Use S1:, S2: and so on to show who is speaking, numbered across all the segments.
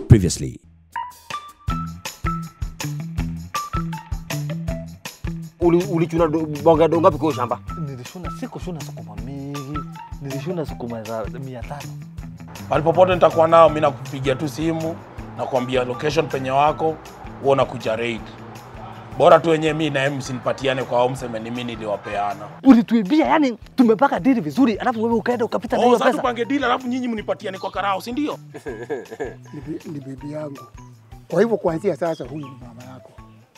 S1: previously.
S2: Uli- ulichuna do- bonga do ngapi kwa hiyo shamba?
S3: Nilishuna sikushuna sukuma mingi, nilishuna sukuma za mia tano.
S4: Mahali popote nitakuwa nao, mi nakupigia tu simu nakwambia location penye wako, huo nakuja raid. Bora tu wenyewe mi naye msinipatiane kwa au mseme ni mi niliwapeana.
S3: Ulituibia, yani tumepaka dili vizuri, alafu wewe ukaenda ukapita na
S4: Oh,
S3: hiyo
S4: sasa
S3: pesa.
S4: tupange deal alafu nyinyi mnipatiane kwa karao, si ndio?
S5: ni, bi- ni bibi yangu. Kwa hivyo kuanzia sasa huyu ni mama yako.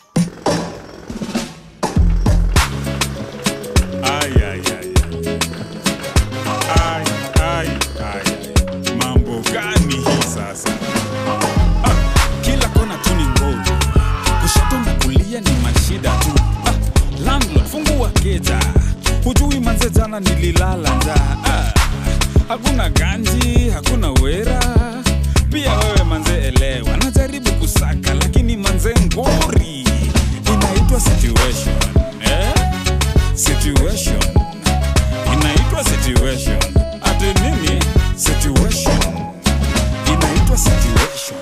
S6: Ay, ay, ay, ay. Ay, ay, ay. Mambo gani hii sasa? Ah, kila kona tu ni ngoja, kushoto na kulia ni mashida tu. Ah, landlord fungua keja, hujui manze jana nililala njaa. Ah, hakuna ganji, hakuna wera. Pia wewe manze elewa, najaribu kusaka lakini manze ngori inaitwa situation eh? situation inaitwa situation ati nini situation inaitwa situation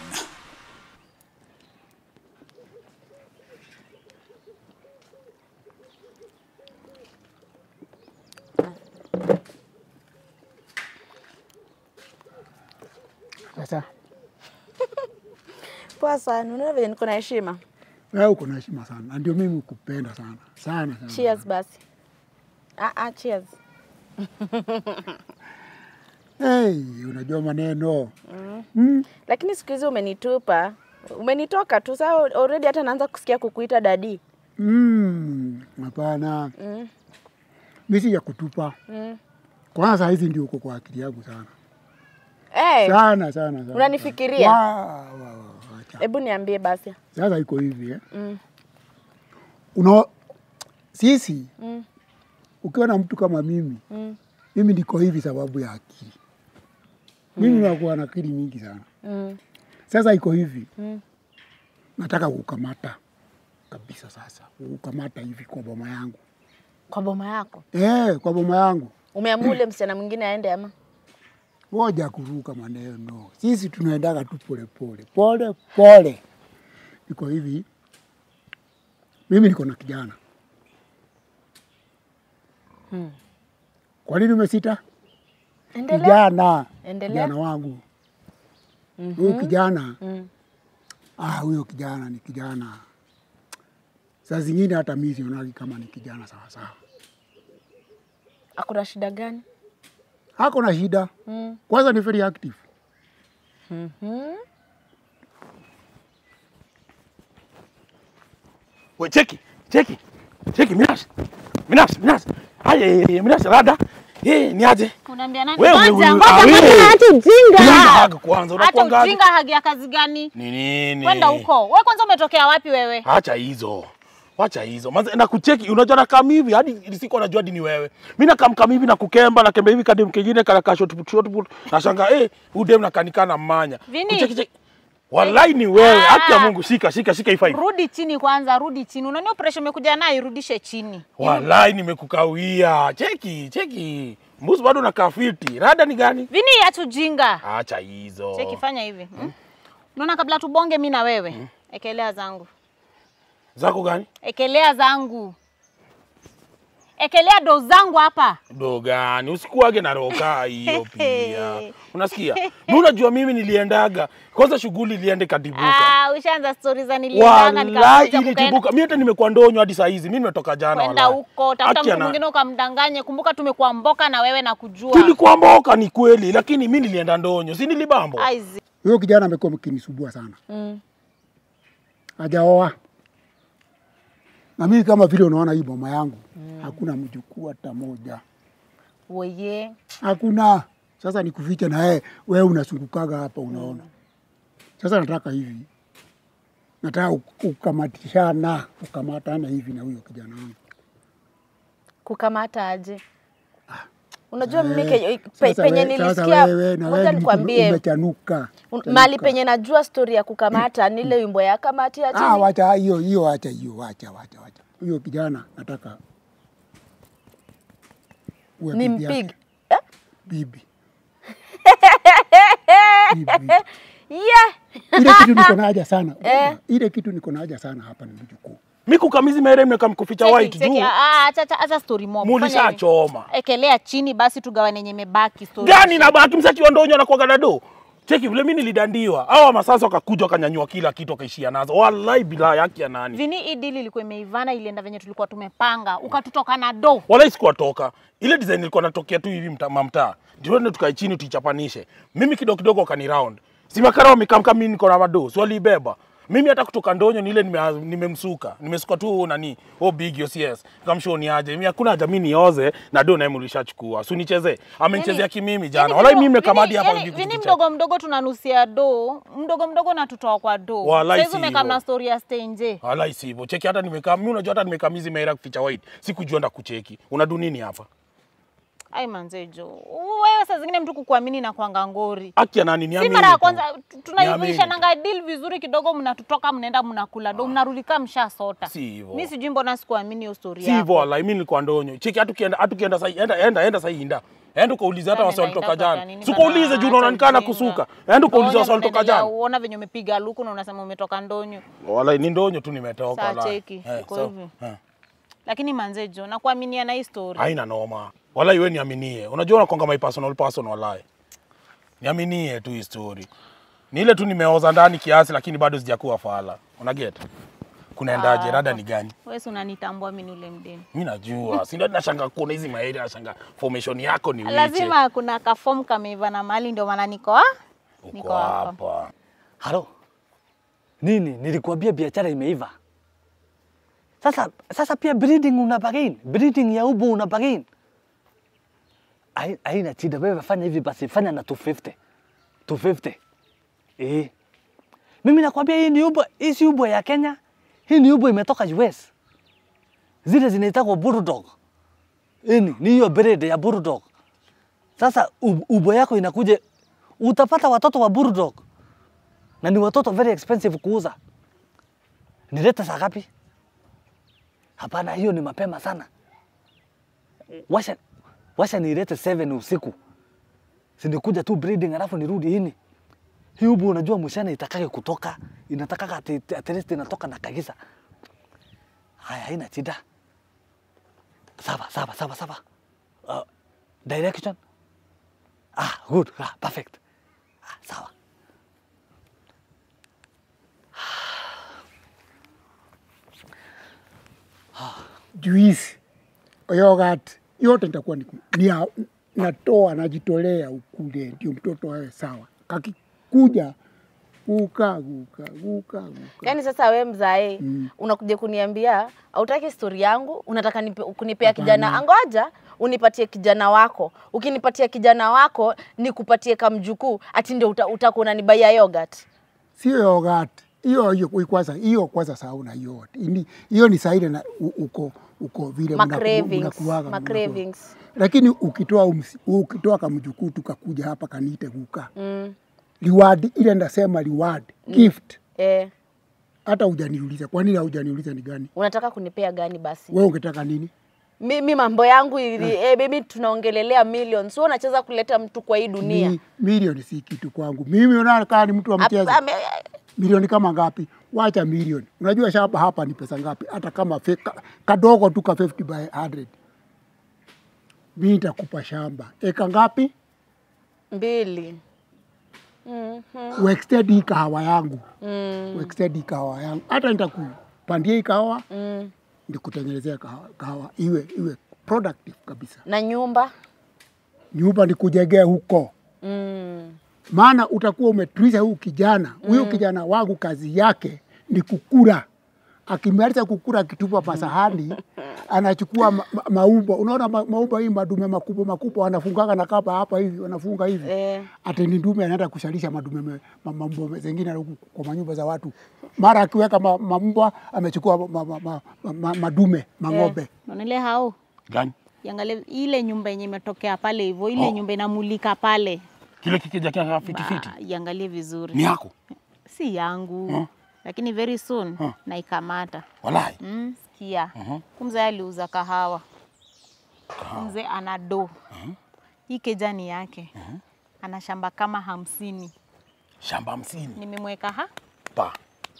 S5: Sasa
S7: Poa sana, unaona vile niko na heshima.
S5: wewe uko na heshima sana, na ndio mimi kupenda sana sana sana.
S7: Cheers basi. Ah, ah, cheers.
S5: Hey, unajua maneno mm.
S7: Lakini siku hizi umenitupa, umenitoka tu saa already, hata naanza kusikia kukuita dadi.
S5: Mm. Hapana
S7: Mm.
S5: mi si ya kutupa
S7: Mm.
S5: kwanza, saa hizi ndio uko kwa akili yangu sana
S7: Hey,
S5: sana sana sana.
S7: Unanifikiria?
S5: Wa- wa- wa- wacha.
S7: hebu niambie basi.
S5: Sasa iko hivi eh?
S7: Mm.
S5: Una sisi
S7: Mm.
S5: ukiwa na mtu kama mimi
S7: Mm.
S5: mimi niko hivi sababu ya akili. Mimi nakuwa na akili mingi sana.
S7: Mm.
S5: Sasa iko hivi
S7: Mm.
S5: nataka kukamata kabisa, sasa kukamata hivi kwa boma yangu
S7: Kwa boma yako
S5: eh, kwa boma yangu
S7: umeamua ule msichana mwingine aende ama?
S5: moja kuruka maneno. Sisi tunaendaga tu pole pole pole pole. Iko hivi, mimi niko na kijana.
S7: Hmm.
S5: Kwa nini umesita?
S7: Endelea.
S5: Kijana,
S7: Endelea.
S5: kijana wangu huyu kijana
S7: Mm.
S5: ah, huyo kijana ni kijana. Saa zingine hata mimi sionagi kama ni kijana sawa sawa.
S7: Akuna shida gani?
S5: Hako na shida
S7: Mm.
S5: kwanza, ni very active.
S7: Mhm.
S4: We cheki, cheki. Cheki Minas. Minas, Minas. Haya, Minas rada. Eh, ni aje?
S8: Unaambia nani?
S4: Wewe,
S8: Ngoja,
S4: wewe,
S8: ngoja,
S4: ah,
S8: ngoja,
S4: wewe.
S8: hata ujinga.
S4: Kwanza haga kwanza,
S8: Hata
S4: unakuangaje?
S8: ujinga hagi ya kazi gani?
S4: Ni nini?
S8: Kwenda huko. Wewe kwanza umetokea wapi wewe?
S4: Acha hizo. Wacha hizo. Manze na kucheki unajua na kama hivi hadi siku najua hadi ni wewe. Mimi na kam hivi na kukemba na kemba hivi kadem kingine kana ka shot put shot put. Nashangaa eh huyu dem nakanikana manya.
S8: Vini.
S4: Kucheki cheki. Wallahi ni wewe.
S8: Ah.
S4: Haki ya Mungu shika shika shika ifai.
S8: Rudi chini kwanza, rudi chini. Unaona pressure umekuja nayo irudishe chini.
S4: Wallahi nimekukawia. Cheki cheki. Mbuzi bado nakaa fiti. Rada ni gani?
S8: Vini acha ujinga.
S4: Acha hizo.
S8: Cheki fanya hivi. Hmm? Unaona kabla tubonge mimi na wewe. Ekelea zangu.
S4: Zako gani?
S8: Ekelea zangu. Ekelea do zangu hapa.
S4: Dogani, usikuage na roka hiyo pia. Unasikia? Mimi unajua mimi niliendaga. Kwanza shughuli iliende kadibuka.
S8: Ah, ushaanza stories za niliendanga
S4: Wallahi
S8: nikakuja kukaenda
S4: ilitibuka. Mimi hata nimekuwa ndonyo hadi saa hizi. Mimi nimetoka jana
S8: kwenda
S4: wallahi.
S8: huko, tafuta
S4: Acha
S8: mtu
S4: na-
S8: mwingine ukamdanganye. Kumbuka tumekuwa mboka na wewe na kujua.
S4: Tulikuwa mboka ni kweli, lakini mimi nilienda ndonyo, si nilibambo.
S8: Aizi.
S5: Huyo kijana amekuwa mkinisumbua sana,
S7: Mm.
S5: hajaoa na mimi kama vile unaona hii boma yangu hakuna mjukuu hata moja,
S7: Woye.
S5: hakuna. Sasa nikufiche na yeye, wewe unasungukaga hapa, unaona. Sasa nataka hivi, nataka uk- ukamatishana, ukamatana hivi na huyo kijana wangu.
S7: Kukamata aje? Unajua mimi
S5: Eh,
S7: ke- pe,
S5: sasa
S7: penye
S5: we- sasa
S7: nilisikia,
S5: wewe na
S7: ngoja
S5: wewe
S7: nikwambie,
S5: umechanuka.
S7: un-
S5: Chanuka.
S7: mahali penye najua stori ya kukamata ni ile wimbo ya kamati ya
S5: Ah,
S7: chini.
S5: wacha hiyo hiyo, wacha hiyo, wacha wacha wacha. Huyo kijana nataka uwe
S7: Ni
S5: bibi yake.
S7: mpig. Eh?
S5: bibi. bibi.
S7: yeah.
S5: Ile kitu niko na haja sana.
S7: Eh.
S5: Ile kitu niko na haja sana hapa ni mjukuu.
S4: mi kukamizi mere mnekamkuficha
S8: Cheki,
S4: white
S8: cheki,
S4: juu
S8: ah, acha acha- acha story mob. Fanya hivi.
S4: mulishachoma
S8: Ekelea chini basi tugawane yenye imebaki story.
S4: gani na baki msaki wa ndonyo na kuaga do cheki vile mi nilidandiwa hawa masasa wakakuja wakanyanyua kila kitu wakaishia nazo wallahi bila yake ya nani
S8: Vini hii deal ilikuwa imeivana ilienda venye tulikuwa tumepanga. Ukatutoka na do.
S4: wala sikuwatoka ile design ilikuwa natokea tu hivi mta- mamtaa ndio ndio tukae chini tuichapanishe mimi kidogo kidogo wakani round si makara wamekamka mimi niko na mado si waliibeba mimi hata kutoka ndonyo ni ile nime- nimemsuka nimesuka tu nani oh big OCS kamshoni aje mimi hakuna haja mimi nioze na do naye mlishachukua si unichezee amenichezea kimimi jana wala mimi nimekamadi hapa hivi
S8: Vini
S4: kutukicheka.
S8: mdogo mdogo tunanusia do. Mdogo mdogo natutoa kwa do.
S4: Walai
S8: Saizi
S4: si
S8: umekaa
S4: hivyo.
S8: na story ya stay nje.
S4: Wala isivyo. Cheki hata nimekaa mimi unajua hata nimekamizi mera kuficha white. Sikujua nda kucheki. Unadu nini hapa?
S8: Ai manzejo. Wewe saa zingine mtu kukuamini na kuanga ngori.
S4: Haki ya nani
S8: Si
S4: niamini?
S8: mara ya
S4: tu.
S8: kwanza
S4: Niamini
S8: tunaivisha
S4: tu.
S8: nanga deal vizuri kidogo, mnatutoka mnaenda mnakula do, mnarudi kama mshasota.
S4: Si hivyo.
S8: Mimi sijui mbona sikuamini hiyo story
S4: Si hivyo
S8: yako.
S4: wala mimi nilikuwa ndonyo. Cheki hata ukienda hata ukienda sasa enda enda enda sasa inda. Enda ukaulize hata
S8: Sasa
S4: wasi
S8: nenda
S4: walitoka
S8: inda kwa
S4: jana.
S8: nini
S4: Si ukaulize
S8: bana,
S4: juu unaona
S8: acha
S4: nikana
S8: ujinga.
S4: kusuka. Enda ukaulize
S8: Ndonyo
S4: wasi walitoka
S8: unaendelea,
S4: jana.
S8: Uona venye umepiga luku na unasema umetoka ndonyo.
S4: Wala ni ndonyo tu nimetoka
S8: Saa
S4: wala.
S8: cheki, iko hivi. Lakini manzejo, nakuaminia na hii story.
S4: Haina noma. Wala iwe niaminie. Unajua unakonga my personal person walai. Niaminie tu hii story. Ni ile tu nimeoza ndani kiasi lakini bado sijakuwa fala. Una get? Kunaendaje? Rada ni gani?
S8: Wewe si unanitambua mimi ni ule mdeni.
S4: mi najua si ndio nashanga kuona hizi maeri nashanga formation yako ni wiche.
S8: Lazima kuna kaform kameiva na mahali ndio maana niko ah? Niko
S4: uko
S8: hapa.
S4: hapa
S3: Halo, nini? Nilikuambia biashara imeiva. Sasa sasa pia breeding una bargain, breeding ya ubu una bargain. Hai- Haina shida, wewe fanya hivi basi, fanya na 250 250. Eh, mimi nakwambia hii ni ubo, hii si ubo ya Kenya, hii ni ubo imetoka US. Zile zinaitwa bulldog. Ini ni hiyo breed ya bulldog. Sasa ub- ubo yako inakuja, utapata watoto wa bulldog na ni watoto very expensive kuuza. Nilete saa ngapi? Hapana, hiyo ni mapema sana. Washa, washa nilete 7 usiku, sinikuja tu breeding alafu nirudi ini. Hii ubu unajua mshana itakake kutoka, inatakaka ati, at least inatoka na kabisa. Haya, haina shida. Sawa, sawa, sawa, sawa. Uh, direction? Ah, good, ah, perfect. Ah, sawa.
S5: juisi, yogurt, yote nitakuwa ni, ni ya- natoa najitolea ukule, ndio mtoto awe sawa. Kakikuja guka guka guka guka,
S7: Yaani sasa we mzae mm. unakuja kuniambia hautaki stori yangu, unataka nipe, kunipea kijana. Angoja unipatie kijana wako. Ukinipatia kijana wako nikupatie kamjukuu, ati ndio uta, utakuwa unanibaia yogurt.
S5: sio yogurt hiyo hiyo kwanza, hiyo kwanza sahau na hiyo yote. Ini- hiyo ni saile na u- uko uko vile
S7: Ma
S5: mnaku-
S7: cravings,
S5: mnakuwaga,
S7: ma
S5: mnakuwa.
S7: cravings.
S5: lakini ukitoa umsi, ukitoa kamjukuu tukakuja hapa kaniite guka
S7: Mm.
S5: reward ile ndasema reward gift
S7: Eh,
S5: hata hujaniuliza. Kwa nini hujaniuliza ni gani?
S7: unataka kunipea gani basi?
S5: Wewe ungetaka nini?
S7: Mimi mambo yangu ili, eh, mimi tunaongelelea millions. Wewe unacheza kuleta mtu kwa hii dunia.
S5: Mi, milioni si kitu kwangu. Mimi unaona kama ni mtu wa mchezo.
S7: Ap- ame-
S5: Milioni kama ngapi? Wacha milioni. Unajua shamba hapa ni pesa ngapi? Hata kama fe, ka, kadogo tu ka 50 by 100. Mimi nitakupa shamba. Eka ngapi?
S7: mbili.
S5: Uextend hii kahawa yangu.
S7: Mm.
S5: Uextend hii kahawa yangu. Hata nitakupandia hii kahawa,
S7: Mm.
S5: nikutengenezea kahawa, kahawa iwe iwe productive kabisa.
S7: Na nyumba?
S5: Nyumba nikujengea huko.
S7: Mm.
S5: maana utakuwa umetuliza huyu kijana huyu kijana wangu kazi yake ni kukura akimaliza kukura akitupa masahani anachukua ma, ma, maumbo unaona ma, maumbo hii madume makubwa makubwa wanafungaga na kamba hapa hivi wanafunga hivi
S7: Eh.
S5: ati ni ndume anaenda kushalisha madume me- ma, mambo zengine huku kwa manyumba za watu mara akiweka ma, mambwa amechukua ma, ma, ma, ma, ma, madume mang'ombe
S8: Unaona hao?
S4: gani
S8: Iangalie ile nyumba yenye imetokea pale hivyo, ile nyumba inamulika pale.
S4: kile kikija kia fitifiti
S8: Ba- Iangalie vizuri.
S4: ni yako
S8: Si yangu. Lakini very soon naikamata.
S4: walai
S8: Mm, sikia. Kumzee aliuza kahawa. Mzee ana do. Hii kejani yake. Ana shamba kama hamsini.
S4: shamba hamsini
S8: nimemweka ha
S4: pa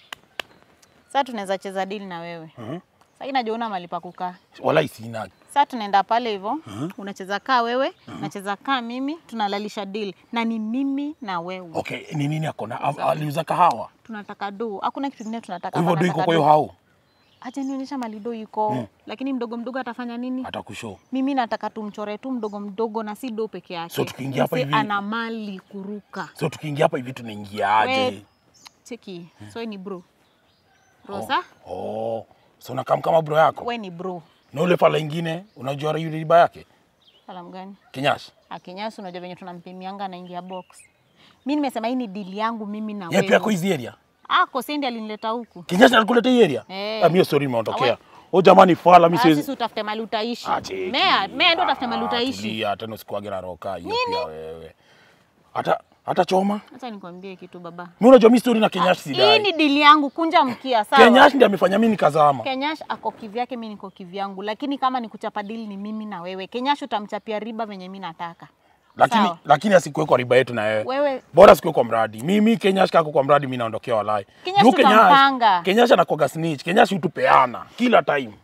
S8: sasa tunaweza cheza deal na wewe
S4: Mhm.
S8: sasa najua una mali pa kukaa
S4: wala sina
S8: sasa tunaenda pale hivyo unacheza kaa wewe nacheza kaa mimi tunalalisha deal na ni mimi na wewe
S4: okay ni nini akona A- aliuza kahawa
S8: tunataka do hakuna kitu kingine tunataka
S4: kwa hivyo
S8: hapa,
S4: do iko
S8: nataka
S4: kwa hiyo
S8: do.
S4: hao
S8: acha nionyesha mali do iko lakini mdogo mdogo atafanya nini
S4: atakushow
S8: mimi nataka tumchore tu mdogo mdogo na si do peke yake
S4: So tukiingia hapa
S8: Msee
S4: hivi-
S8: ana mali kuruka
S4: so tukiingia hapa hivi tunaingiaje
S8: We- cheki so ni bro rosa
S4: oh so unakaa kama bro yako
S8: we ni bro
S4: na ule fala ingine unajua yule riba yake
S8: salamu gani
S4: kinyashi
S8: akinyasi unajua venye tunampimianga anaingia box mi nimesema hii ni dili yangu mimi na
S4: yeye pia ako
S8: wewe
S4: hizi area
S8: ako sendi alinileta huku
S4: kinyashi alikuleta hii area
S8: Eh.
S4: ah mimi sorry imeondokea
S8: Awe.
S4: oh jamani fala mimi
S8: Ah,
S4: siwezi
S8: sisi utafute mali utaishi
S4: Ah, cheki.
S8: mea mea ndo utafute mali
S4: Ah,
S8: utaishi
S4: tulia, tena usikuage na roka hiyo pia wewe hata hata choma
S8: hata nikwambie kitu baba
S4: mimi unajua mimi story na kinyashi
S8: hii
S4: sidai
S8: ni dili yangu kunja mkia sawa
S4: kinyashi ndiye amefanya mimi nikazama
S8: Kenyash ako kivyake, mi niko kivyangu, lakini kama ni kuchapa dili ni mimi na wewe. Kenyash utamchapia riba venye mi nataka.
S4: lakini
S8: Sawa.
S4: lakini asikuwe kwa riba yetu na wewe
S8: Wewe
S4: bora sikuwe kwa mradi mimi kenyashi kako kwa mradi mimi naondokea walai
S8: Kenyash
S4: Juu Kenyash-
S8: tutampanga.
S4: kenyashi anakuwaga snitch kenyashi hutupeana kila time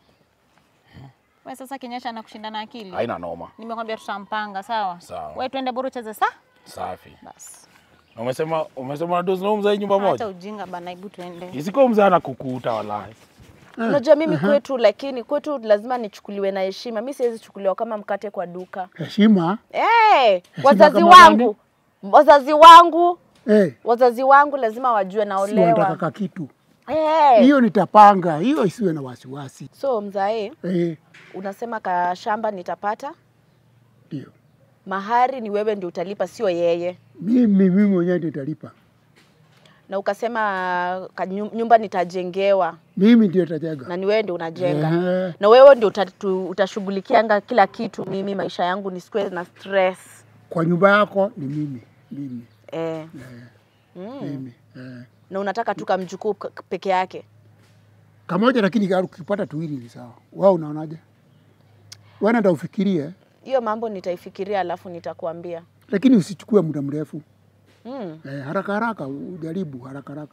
S8: we sasa Kenyash anakushinda na akili.
S4: haina noma
S8: Nimekwambia tutampanga, sawa?
S4: Sawa.
S8: We twende bora ucheze sa
S4: safi
S8: basi.
S4: Na umesema umesema na dozi na huyu mzee nyumba
S8: Acha
S4: moja
S8: ujinga bana, hebu tuende.
S4: isiko mzee anakukuta walai
S7: Unajua mimi kwetu, lakini kwetu lazima nichukuliwe na heshima. Mi siwezi chukuliwa kama mkate kwa duka.
S5: heshima
S7: Hey, wazazi
S5: kama
S7: wangu wazazi wangu
S5: eh,
S7: wazazi wangu lazima wajue
S5: si wanataka
S7: naolewa.
S5: ka kitu
S7: Hey.
S5: hiyo nitapanga, hiyo isiwe na wasiwasi
S7: So mzae,
S5: eh,
S7: unasema ka shamba nitapata,
S5: ndio
S7: mahari ni wewe ndio utalipa, sio yeye,
S5: mimi mimi mwenyewe nitalipa,
S7: na ukasema ka nyu- nyumba nitajengewa
S5: mimi ndio tajenga
S7: na ni wewe ndio unajenga
S5: Ehe.
S7: na wewe ndio uta- tu- utashughulikianga kila kitu. Mimi maisha yangu nisikuwe na stress
S5: kwa nyumba yako ni mimi mimi
S7: eh.
S5: mimi eh.
S7: na unataka tu kamjukuu k- peke yake.
S5: kamoja, lakini ukipata tuwili ni sawa. Wao unaonaje? Wewe nenda ufikirie,
S7: Hiyo mambo nitaifikiria, alafu nitakuambia.
S5: lakini usichukue muda mrefu
S7: Mm.
S5: eh, haraka haraka, ujaribu haraka haraka.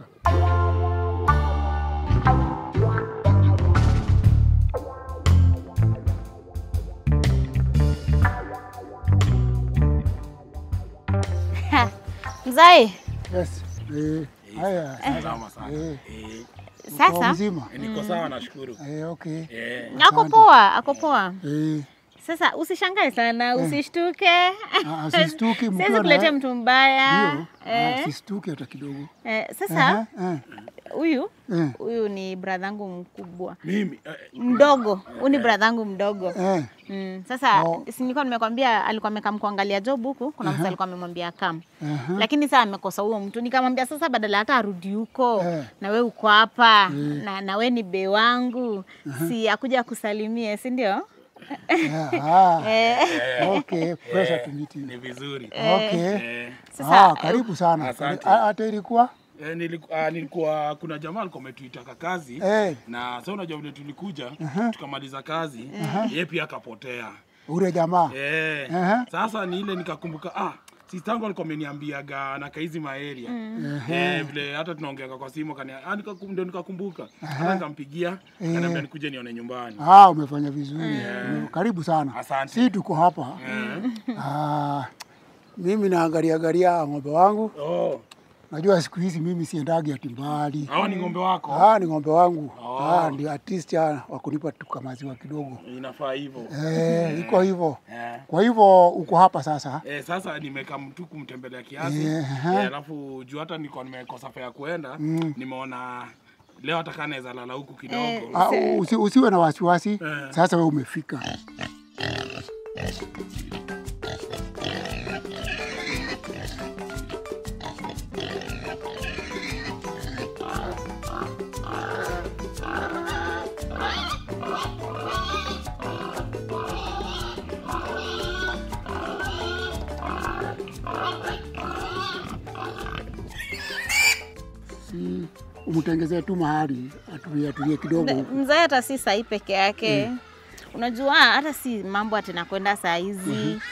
S8: Mzai,
S5: Yes. Eh, haya
S4: salama sana
S5: eh,
S4: eh,
S5: kwa
S8: sasa
S5: mzima
S4: niko sawa nashukuru
S5: eh, okay
S4: eh
S8: ako poa, ako poa.
S5: eh,
S8: Sasa usishangae sana, usishtuke.
S5: ah, sistuki mkiwa
S8: Siwezi
S5: na-
S8: kuletea mtu mbaya.
S5: Ndio, ah,
S8: Eh,
S5: sistuki hata kidogo.
S8: eh, sasa
S5: Eh,
S8: huyu
S5: eh,
S8: huyu ni bradhangu mkubwa
S4: mimi eh,
S8: mdogo, huyu ni bradhangu mdogo.
S5: eh,
S8: Mm, sasa
S5: Oh.
S8: si nilikuwa nimekwambia alikuwa amekam kuangalia job huku, kuna mtu alikuwa amemwambia kam,
S5: Aha.
S8: lakini sasa amekosa huyo mtu. Nikamwambia sasa, badala hata arudi huko
S5: Eh.
S8: na we uko hapa na, na we ni be wangu, si akuja kusalimie, si ndio?
S5: eh, ah,
S8: Eh,
S5: okay, pressure to meet you.
S4: ni vizuri
S5: Okay.
S4: eh,
S8: Sasa,
S5: Ah, karibu sana.
S4: Asante.
S5: Ah, Hata ilikuwa
S4: eh, nilikuwa, nilikuwa kuna jamaa alikuwa ametuitaka kazi
S5: eh,
S4: na sasa unajua vile tulikuja tukamaliza kazi yeye pia akapotea
S5: ule jamaa
S4: eh,
S5: Aha.
S4: sasa ni ile nikakumbuka ah sistangu alikuwa ameniambiaga na kaizi maeria eh, vile hata tunaongeaga kwa simu kani ah, nikakum, ndio nikakumbuka hata nikampigia kaniambia nikuje nione nyumbani
S5: Ah, umefanya vizuri. Ume- Karibu sana.
S4: Asante.
S5: Si tuko hapa. Ah, mimi naangalia angalia ng'ombe wangu.
S4: oh,
S5: Najua siku hizi mimi siendagi ati mbali.
S4: hao ni ng'ombe wako
S5: Ah, ni ng'ombe wangu.
S4: Oh.
S5: Ah, ndio artist ah, wa kunipa tuka maziwa kidogo.
S4: inafaa hivyo
S5: Eh, iko hivyo.
S4: eh.
S5: Kwa hivyo uko hapa sasa.
S4: Eh, sasa nimeka mtu kumtembelea kiasi
S5: Eh,
S4: eh,
S5: aha.
S4: alafu juu hata niko nimekosa fare ya kuenda nimeona leo hata kaa naweza lala huku kidogo
S5: Ah, usi, usiwe na wasiwasi.
S4: Eh.
S5: Sasa wewe umefika. Si umtengezee tu mahali atulie atulie kidogo huku.
S8: mzee hata si sahii peke yake unajua hata si mambo ati nakwenda saa hizi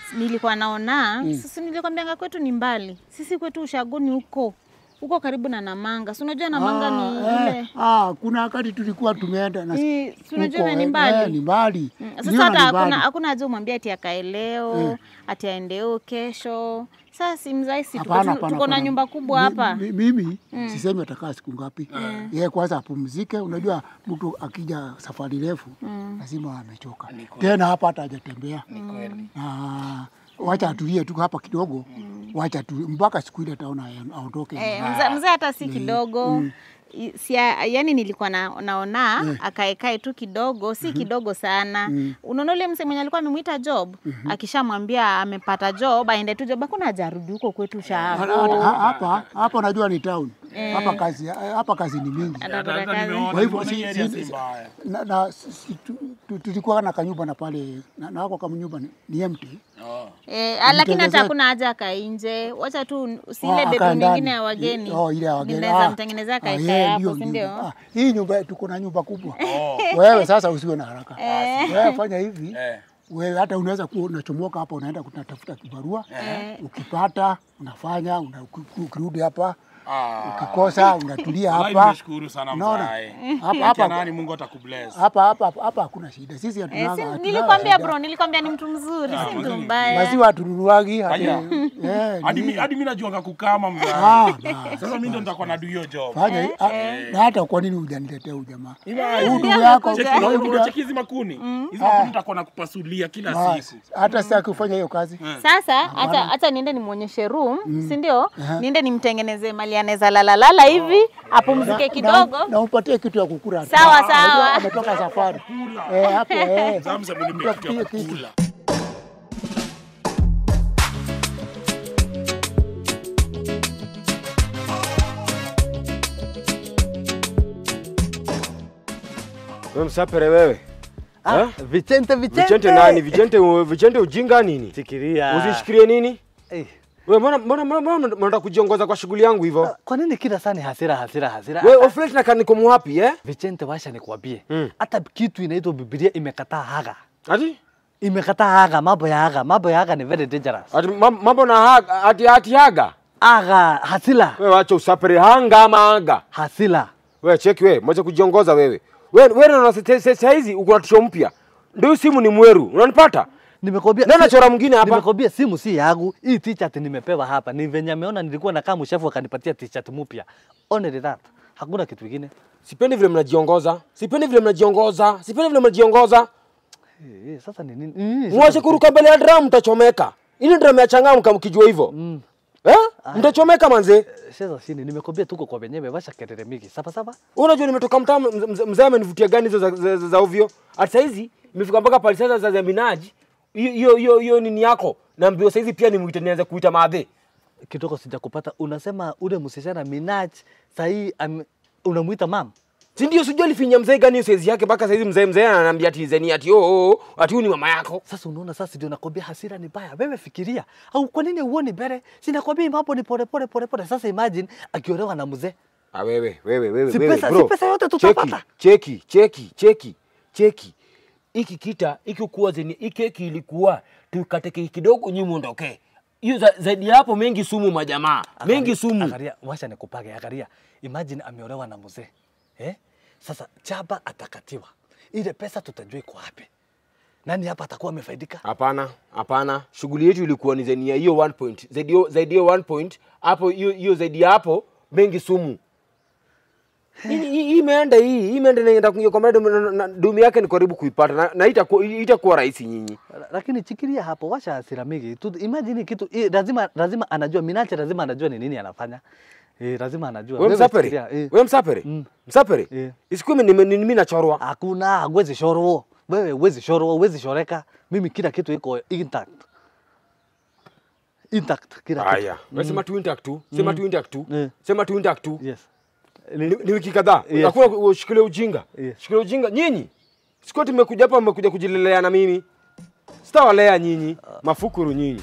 S8: nilikuwa naona sisi nilikwambianga kwetu ni mbali sisi kwetu ushagoni huko huko karibu na namanga si unajua namanga ni
S5: Ah,
S8: ile
S5: eh, ah, kuna wakati tulikuwa tumeenda na
S8: Ni- si unajua
S5: huko,
S8: ni
S5: eh,
S8: mbali.
S5: eh, ni mbali.
S8: Mm,
S5: Niliona
S8: Sasa hata
S5: ni
S8: hakuna
S5: mbali.
S8: hakuna haja umwambie ati akae leo ati aendeo kesho. Sasa si mzai si tuko,
S5: Hapana,
S8: tu-
S5: hapana,
S8: tuko na
S5: hapana.
S8: nyumba kubwa
S5: Mi-
S8: hapa.
S5: mi- Mimi sisemi atakaa siku ngapi. Yeye kwanza apumzike. Unajua mtu akija safari refu lazima amechoka. Tena hapa hata hajatembea. Na wacha atulie tu hapa kidogo. Wacha tu mpaka siku ile ataona aondoke.
S8: Eh, mzee mzee hata si kidogo I- si yani nilikuwa na, naona akaekae tu kidogo si kidogo sana unaona ule mse mwenye alikuwa amemwita job akishamwambia amepata job aende tu job hakuna hajarudi huko kwetu
S5: Hata-
S8: shaapo
S5: hata- Hapa hapa unajua ni town. Hapa kazi hapa kazi ni mingi.
S8: Atapata kazi.
S5: Kwa hivyo
S4: Mbona
S5: si-
S4: hii area
S5: si-
S4: si mbaya?
S5: na, na si- tu- tu- tulikuwa na kanyumba na pale na, na wako kama nyumba ni, ni empty.
S8: Eh, ah, lakini hata
S5: Mtengezea-
S8: hakuna haja akae nje, wacha tu si
S5: Ah,
S8: ile
S5: akae
S8: bedroom
S5: ndani.
S8: nyingine ya wageni.
S5: Oh, ile ya wageni.
S8: Ninaweza
S5: Ah,
S8: mtengenezea
S5: ah,
S8: kae
S5: yeah,
S8: hapo,
S5: ndio,
S8: si
S5: ndio.
S8: ndio?
S5: Ah, hii nyumba tuko na nyumba kubwa. Wewe sasa usiwe na haraka. Wewe fanya hivi.
S4: Eh.
S5: Wewe hata unaweza kuwa unachomoka hapa unaenda kutafuta kibarua. Ukipata unafanya una, uki- ukirudi hapa ukikosa unatulia
S4: Wallahi
S5: hapa.
S4: nimeshukuru sana
S5: Unaona?
S4: mzae.
S5: Hapa
S4: Hapa
S5: hapa
S4: nani Mungu atakubless.
S5: hapa hapa hapa hakuna shida. Sisi
S8: Eh,
S5: hatunanga.
S8: si,
S5: hatunanga
S8: nilikwambia
S5: shida.
S8: bro, nilikwambia ni mtu mzuri, si mtu
S4: mzuri.
S8: mbaya.
S5: Maziwa hatununuagi hadi.
S4: Aya.
S5: Eh,
S4: Hadi
S5: ni-
S4: mi- hadi mimi najuanga kukama
S5: Ah,
S4: mzae.
S5: basi,
S4: Sasa mimi ndo nitakuwa na do hiyo job.
S5: fanya hi- ah, na hata kwa nini hujaniletea huyu jamaa?
S4: Ila-
S5: Huyu ndugu
S8: Ndio
S5: yako
S8: amekuja.
S4: Cheki,
S5: huyu
S4: unaona
S5: ndugu-
S4: cheki hizi makuni. Hizi makuni nitakuwa nakupasulia kila
S5: basi,
S4: siku.
S5: hata sitaki kufanya hiyo kazi.
S8: Sasa hata hata niende nimwonyeshe room, si ndio? Niende nimtengeneze mali anaweza lala lala hivi, apumzike kidogo.
S5: Na, na upatie kitu ya kukula.
S8: Sawa,
S5: Ah, unajua
S8: sawa.
S5: Ametoka safari. Eh, hapo eh.
S4: Zamza mnipe kitu ya
S5: Utafutie kitu.
S4: kukula.
S2: Wewe msapere wewe.
S3: Ah,
S2: Eh?
S3: Vicente, Vicente.
S2: Vichente nani? Vichente Vichente ujinga nini?
S3: Fikiria.
S2: Usishikilie nini?
S3: Eh,
S2: Wewe mbona mbona mbona mbona unataka kujiongoza kwa shughuli yangu hivyo?
S3: Kwa nini kila saa ni hasira hasira hasira?
S2: Wewe oflet na kaniko mwapi eh?
S3: Vicente, washa nikwambie.
S2: Mm.
S3: Hata kitu inaitwa Biblia imekataa haga.
S2: Ati?
S3: Imekataa haga, mambo ya haga, mambo ya haga ni very dangerous.
S2: Ati mam- mambo na haga, ati ati haga.
S3: Haga, hasila,
S2: Wewe acha usapere hanga ama haga.
S3: hasila.
S2: Wewe cheki wewe, mwacha kujiongoza wewe. Wewe wewe na sasa sasa hizi uko na tisho mpya. Ndio simu ni mweru. Unanipata?
S3: Nimekwambia
S2: Nani
S3: si-
S2: chora mwingine hapa?
S3: Nimekwambia simu si yangu. Hii t-shirt nimepewa hapa. Ni venye ameona nilikuwa nakaa mshafu akanipatia t-shirt mpya. Only that. Hakuna kitu kingine.
S2: Sipendi vile mnajiongoza. Sipendi vile mnajiongoza. Sipendi vile mnajiongoza.
S3: Eh, eh, sasa ni nini? nini sasa?
S2: Mwache kuruka mbele ya drum mtachomeka. Ili drum ya changamka mkijua hivyo.
S3: Mm.
S2: Eh? Mtachomeka manze.
S3: Sasa sini nimekwambia tuko kwa wenyewe washa kelele mingi. Sasa sasa.
S2: Unajua nimetoka mtaa mzee- mzee mzee amenivutia gani hizo za, za, za, za ovyo. Hata saizi imefika mpaka pale sasa za, za minaji. Hiyo hiyo hiyo hiyo nini yako? Naambiwa saizi pia nimuite nianze kuita madhe.
S3: Kidogo sijakupata. Unasema ule msichana Minaj sahii unamuita mam.
S2: Si ndio sijui alifinya mzee gani hiyo saizi yake mpaka saizi mzee mzee ananiambia ati zeni ati oh, oh, oh, ati huyu ni mama yako.
S3: Sasa unaona sasa ndio nakwambia hasira ni baya. Wewe fikiria. Au kwa nini uone mbele? Sinakwambia mambo ni pole pole pole pole. Sasa imagine akiolewa na mzee.
S2: Ah, wewe wewe wewe
S3: Si
S2: wewe
S3: pesa-
S2: bro.
S3: si pesa yote tutapata.
S2: Cheki cheki cheki cheki. Iki kita iki kuwa zeni iki keki ilikuwa tukate keki kidogo nyinyi muondoke. Hiyo za, zaidi ya hapo mengi sumu majamaa. Mengi
S3: Angalia-
S2: sumu.
S3: Angalia, wacha nikupage, angalia. Imagine ameolewa na mzee. Eh? Sasa chaba atakatiwa. Ile pesa tutajua iko wapi. Nani hapa atakuwa amefaidika?
S2: Hapana, hapana. Shughuli yetu ilikuwa ni zaidi ya hiyo 1 point. Zaidi ya- zaidi ya 1 point. Hapo hiyo hiyo zaidi ya hapo mengi sumu. Hii hii- hii imeenda hii, hii imeenda na inaenda kuingia kwa mradi na- na- dumi yake ni karibu kuipata na, na itakuwa itakuwa rahisi nyinyi.
S3: La- Lakini chikiria hapo, washa hasira mingi. Tu- Imagine kitu i, lazima lazima anajua Minache, lazima anajua ni nini anafanya. Eh, lazima anajua.
S2: Wewe msapere?
S3: fikiria, eh.
S2: Wewe msapere?
S3: Mm.
S2: Msapere?
S3: Eh.
S2: Isikuwe mimi ni mimi nachorwa.
S3: Hakuna, huwezi shorwo. Wewe huwezi shorwo, huwezi shoreka. Mimi kila kitu iko intact. Intact kila kitu.
S2: Haya. Wewe sema tu intact tu. Sema tu intact tu.
S3: Eh.
S2: Sema tu intact tu.
S3: Yes.
S2: Ni, ni wiki kadhaa.
S3: Yes.
S2: Hakuna ushikilie ujinga.
S3: Yes.
S2: Shikilia ujinga nyinyi. Sikuwa tumekuja hapa mmekuja kujilelea na mimi. Sitawalea nyinyi. Mafukuru nyinyi.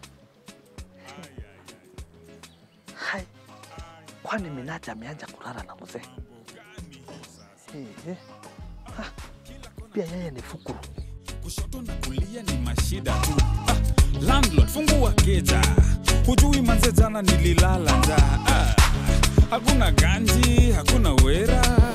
S3: Hai. Kwani Minache ameanza kulala na mzee? Eh, eh. Ah, Pia yeye ni fukuru.
S6: kushoto na kulia ni mashida tu ah, landlord fungua keja hujui manze jana nililala njaa ah, hakuna ganji hakuna wera